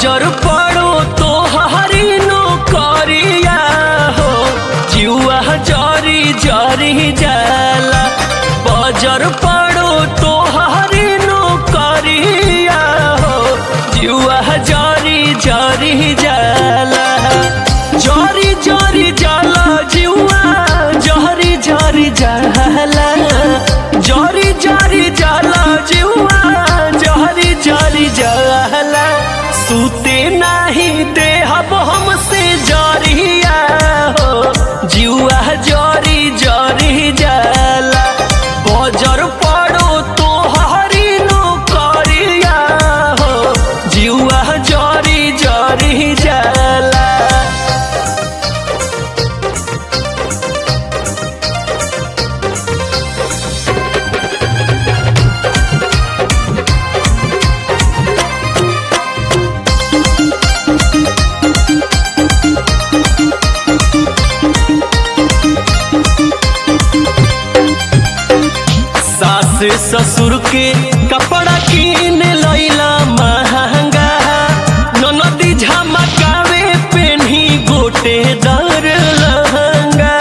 बजर पड़ो तो हरी नो करिया हो जुआ जरी जरी जाला बजर पड़ो तो हरी नो करिया हो जुआ जरी जरी जाला जरी जरी जाला जुआ जरी जरी जाला जरी जरी जाला जुआ जरी जरी जाला सूते नाही देहब हमसे जरिया हो जुआ जरी जरी जाला बजर पड़ो तो हरी नो करिया हो जुआ जरी जरी जाला सास ससुर के कपड़ा किन लैला महंगा ननदी झमकावे पेन्ही गोटे दर लहंगा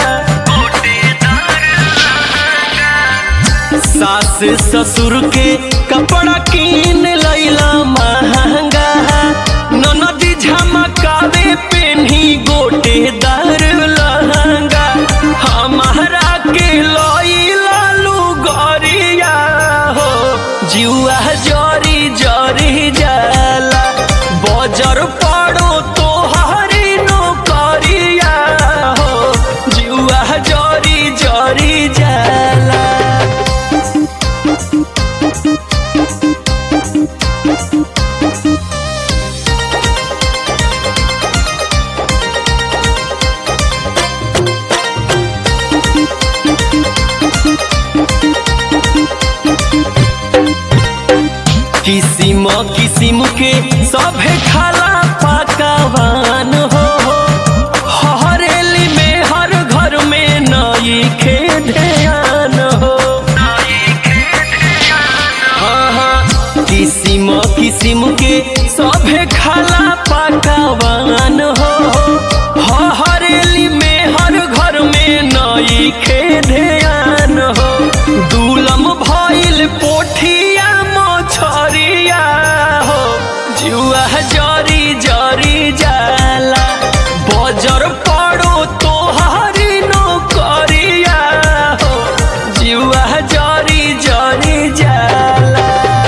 सास ससुर के कपड़ा किन लैला महंगा ननदी झमकावे पेन्ही गोटे दर लहंगा हमारा के लैला लुगरिया हो जुआ जरी जरी जाला बजर पड़ो तो हरी नो करिया हो जुआ जरी जरी जाला किसिम किसिम के सभे खाला पकवान हो हरेली में हर घर में नई खे ध्यान हो हाँ हाँ किसिम किसिम के सभे खाला पकवान हो हरेली में हर घर में नई खे ध्यान हो दूलम भइल पोठिया मछरिया हो जुआ जरी जरी जाला बजर पड़ो तो हरी नो करिया हो जुआ जरी जरी जाला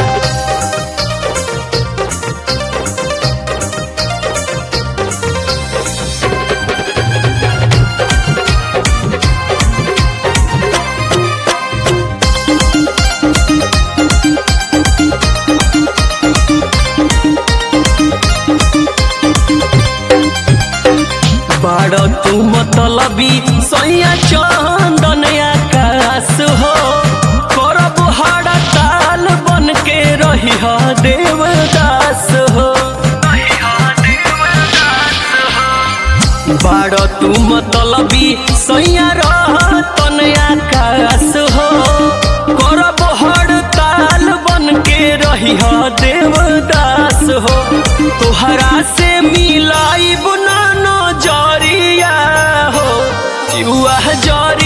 बाड़ तू मतलबी सैया चंदन आकाश हो करब हड़ताल बन के रही ह देवदास हो बाड़ तू मतलबी सैया रहतन आकाश हो करब हड़ताल बन के रही ह देवदास हो तोहरा से मिलाई बुना नजरिया हो जुआ जरी